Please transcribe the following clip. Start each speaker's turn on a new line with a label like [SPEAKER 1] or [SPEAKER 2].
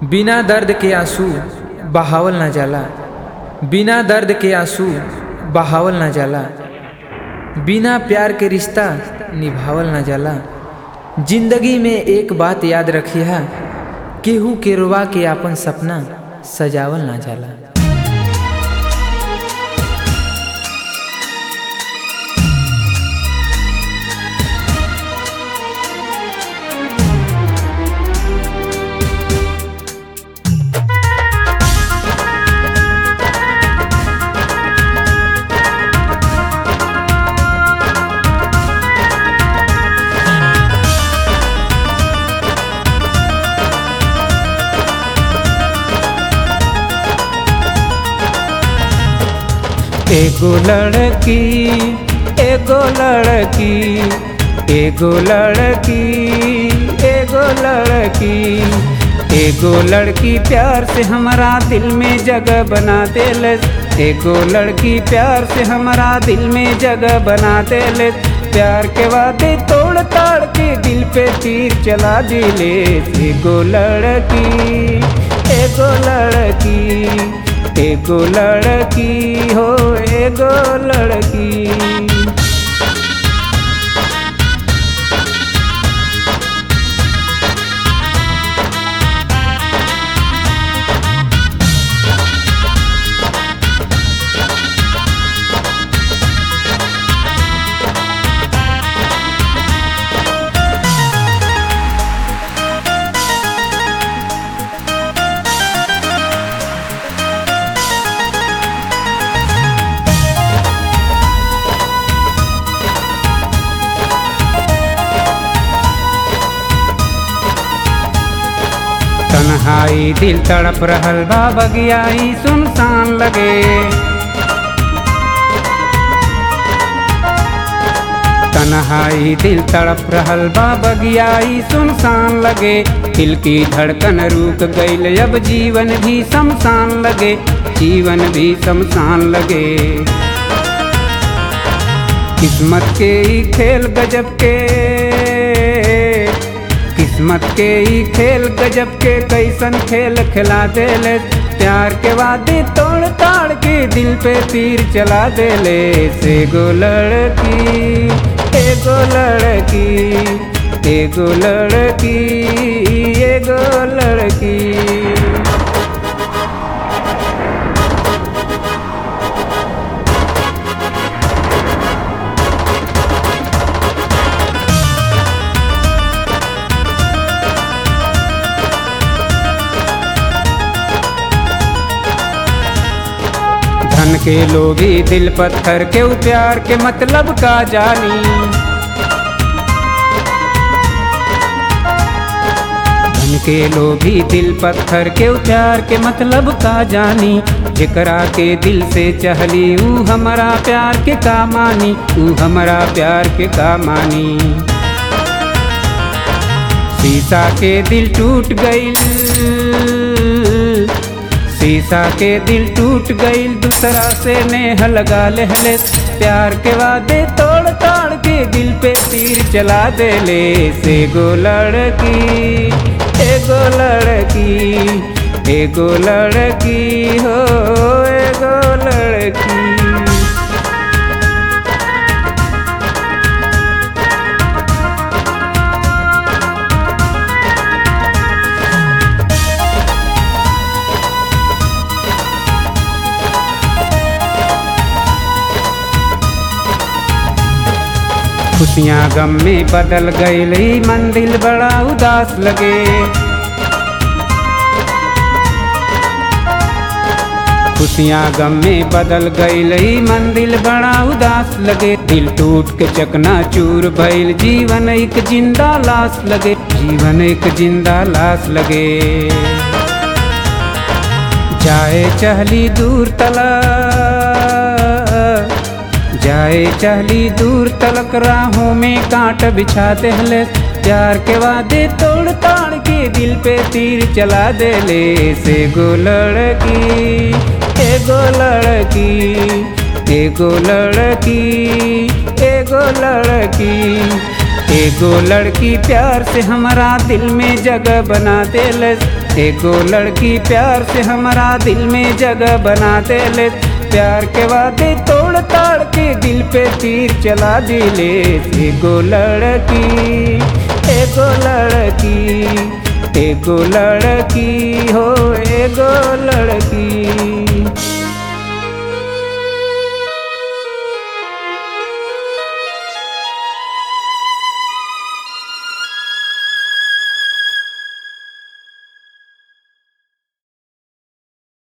[SPEAKER 1] बिना दर्द के आंसू बहावल ना जाला बिना दर्द के आंसू बहावल ना जाला बिना प्यार के रिश्ता निभावल ना जाला जिंदगी में एक बात याद रखिया केहू के रुआ के आपन सपना सजावल ना जाला
[SPEAKER 2] एगो लड़की एगो लड़की एगो लड़की एगो लड़की एगो लड़की प्यार से हमारा दिल में जगह बना देल एगो लड़की प्यार से हमारा दिल में जगह बना देल प्यार के वादे तोड़ ताड़ के दिल पे तीर चला दिले एगो लड़की एगो लड़की एगो लड़की हो एगो लड़की तन्हाई दिल तड़प रहल बा बगियाई सुनसान लगे तन्हाई दिल तड़प रहल बा बगियाई सुनसान लगे दिल की धड़कन रुक गईल अब जीवन भी शमशान लगे जीवन भी शमशान लगे किस्मत के ही खेल गजब के किस्मत के ही खेल गजब के कैसन खेल खिला देले प्यार के वादे तोड़ ताड़ के दिल पे तीर चला देले से गो लड़की एगो लड़की एगो लड़की एगो लड़की धन के लोभी दिल पत्थर के उ प्यार के मतलब का जानी धन के लोभी दिल पत्थर के उ प्यार के मतलब का जानी जेकरा के दिल से चहली ऊ हमारा प्यार के का मानी ऊ हमारा प्यार के का मानी शीशा के दिल टूट गईल शीशा के दिल टूट गईल दूसरा से नेह लगा लेहले प्यार के वादे तोड़ ताड़ के दिल पे तीर चला देले से गो लड़की एगो लड़की एगो लड़की हो एगो लड़की खुशियाँ गम में बदल गई मंदिर बड़ा उदास लगे खुशियाँ गम में बदल गई मंदिर बड़ा उदास लगे दिल टूट के चकना चूर भइल जीवन एक जिंदा लाश लगे जीवन एक जिंदा लाश लगे जाए चहली दूर तला जाए चहली दूर तलक राहों में कांट बिछा देहले प्यार के वादे तोड़ ताड़ के दिल पे तीर चला देले से गो लड़की एगो लड़की एगो लड़की एगो लड़की एगो लड़की प्यार से हमारा दिल में जगह बना देलस एगो लड़की प्यार से हमारा दिल में जगह बना देलस प्यार के वादे तोड़ ताड़ के दिल पे तीर चला दिले एगो लड़की एगो लड़की एगो लड़की हो एगो लड़की